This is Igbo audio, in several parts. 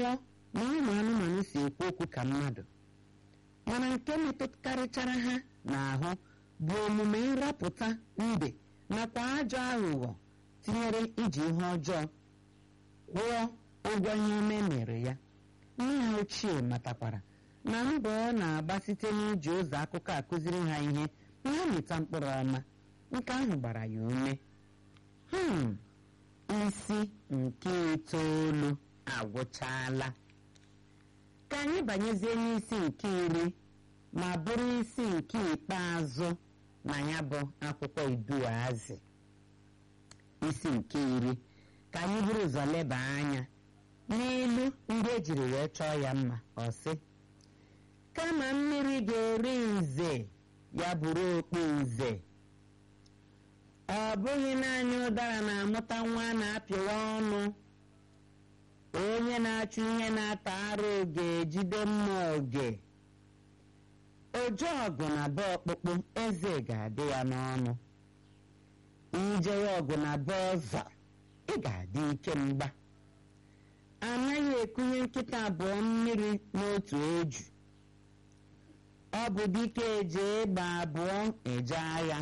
na ụmụ anụmanụ si ekwu okwu ka mmadụ mana nke metụkarịchara ha n'ahụ bụ omume nrapụta mbe nakwa ajọ aghụghọ tinyere iji ihe ọjọọ kwụọ ụgwọ ihe ome mere ya nne ha ochie matakwara na mbọ ọ na-agba site n'iji ụzọ akụkọ akụziri ha ihe ma ha mịta mkpụrụ ọma nke ahụ gbara ya ume hmm isi nke itoolu agwụchaala ka anyị banyezie n'isi nke iri ma bụrụ isi nke ikpeazụ na ya bụ akwụkwọ iduazị isi nke iri ka anyị buru ụzọ leba anya n'ilu ndị ejiri wee chọọ ya mma ọ sị kama mmiri ga-eri nze ya bụrụ okpu nze ọ bụghị naanị ụdara na-amụta nwa na-apịwa ọnụ onye na-achụ ihe na-ata arụ ga-ejide mma oge ojeọgụ na be ọkpụkpụ eze ga-adị ya n'ọnụ ijewe ọgụ na be ọzọ ị ga-adị ike mgba anaghị ekunye nkịta abụọ mmiri n'otu eju ọ bụ dike eje ịgba abụọ eje agha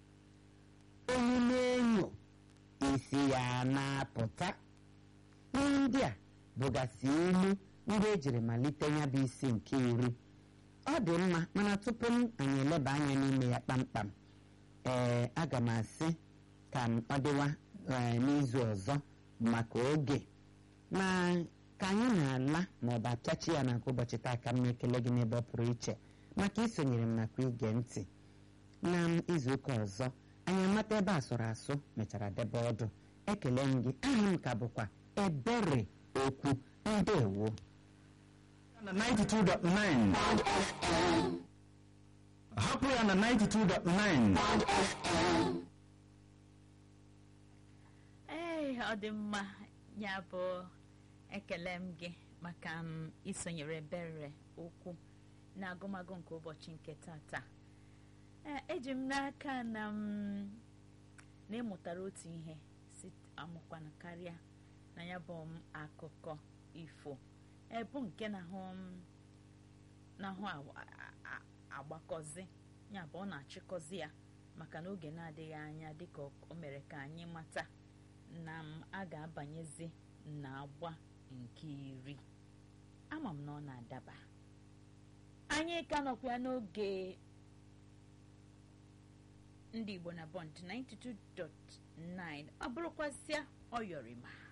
omume enyo isi ya na-apụta ihe ndị a bụgasị ilu ndị ejiri malite ya bụ isi nke iri ọ dị mma mana tupu m anyị eleba anya n'ime ya kpamkpam ee aga m asị ka m ọ dịwa n'izu ọzọ maka oge ma ka anyị na-ala ma ọ bụ apịachi ya na nke ụbọchị taa ka m na-ekele gị n'ebe ọ pụrụ iche maka isonyere m nakwa ige ntị na izu ụka ọzọ anyị amata ebe a sụrụ asụ mechara debe ọdụ ekele m gị aha m ka bụkwa ebere okwu ndewo na 92.9 hapụ ya na 92.9 ee ọ dị mma ya bụ ekele m gị maka m isonyere ebere okwu na agụmagụ nke ụbọchị nke tata ee eji m n'aka na m na ịmụtara otu ihe si amụkwana karịa na ya bụ m akụkọ ifo ebu nke na-ahụ m na-ahụ agbakọzi ya bụ ọ na-achịkọzi ya maka na oge na-adịghị anya dịka o mere ka anyị mata na m a ga-abanyezi na agba nke iri ama m na ọ na-adaba anyị ka nọkwa n'oge ndị Igbo na Bond 92.9 ọ bụrụkwasịa ọyọrịma